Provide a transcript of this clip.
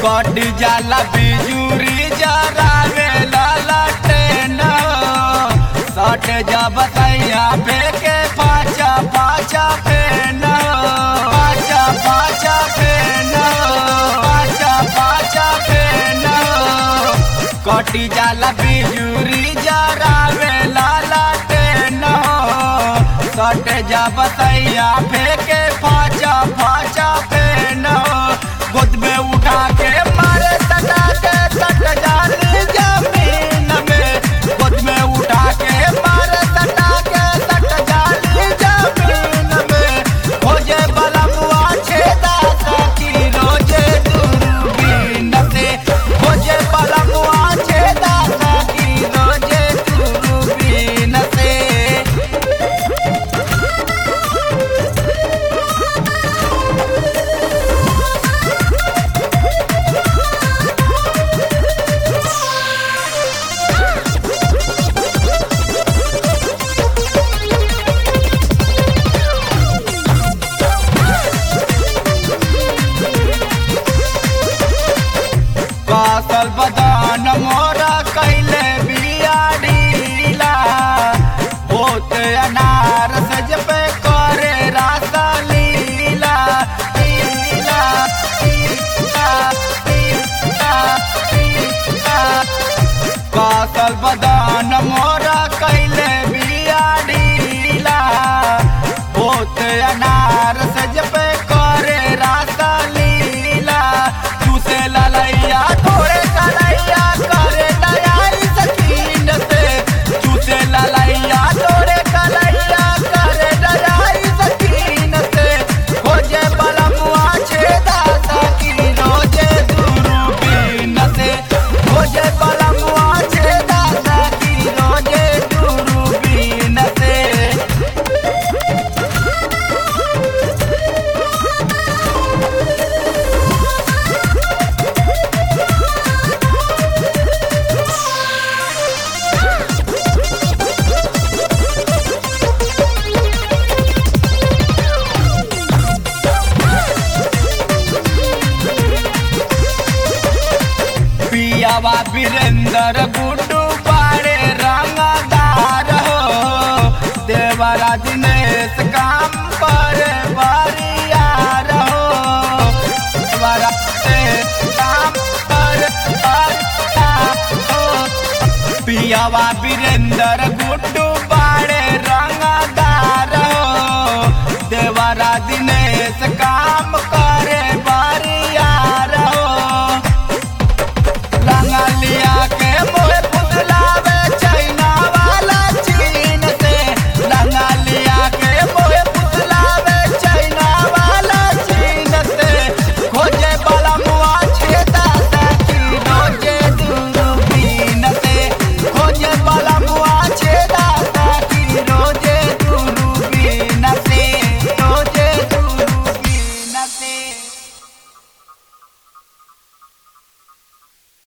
कट जाला बिजुरी जरावे लाला ट्रेन सट जा बतैया फेंके पाचा पाचा फेन पाचा पाचा फेन पाचा पाचा फेन कटी जाला बिजुरी जरावे लाला ट्रेन सट जा बतैया फेंके पाचा पाचा फेन गोद में उठा के मारे सटा के सट जाली जमीन में गोद में उठा के मारे सटा के सट जाली जमीन में खोजे वाला मुआ छेदा सकी रोजे दूरबीन से खोजे वाला मुआ छेदा सकी रोजे दूरबीन से कासल बदान मोरा कैले बियाडीला होत अनार सज पे करे रासा लीला लीला लीला लीला लीला कासल बदान मोरा कैले बियाडीला होत अनार सज पे करे रासा लीला चूसे ललैया थोड़े कलैया करे दयाई सकीन से चूसे ललैया थोड़े कलैया करे दयाई सकीन से खोजे बलमुआ छेदा सकी रोजे दूरबीन से खोजे बलमुआ छेदा सकी रोजे दूरबीन से पियावा वीरेंद्र गुड्डू पाड़े रंगदार हो देवरा दिनेश काम पर बरियार हो देवरा दिनेश काम पर बरियार हो पियावा वीरेंद्र गुड्डू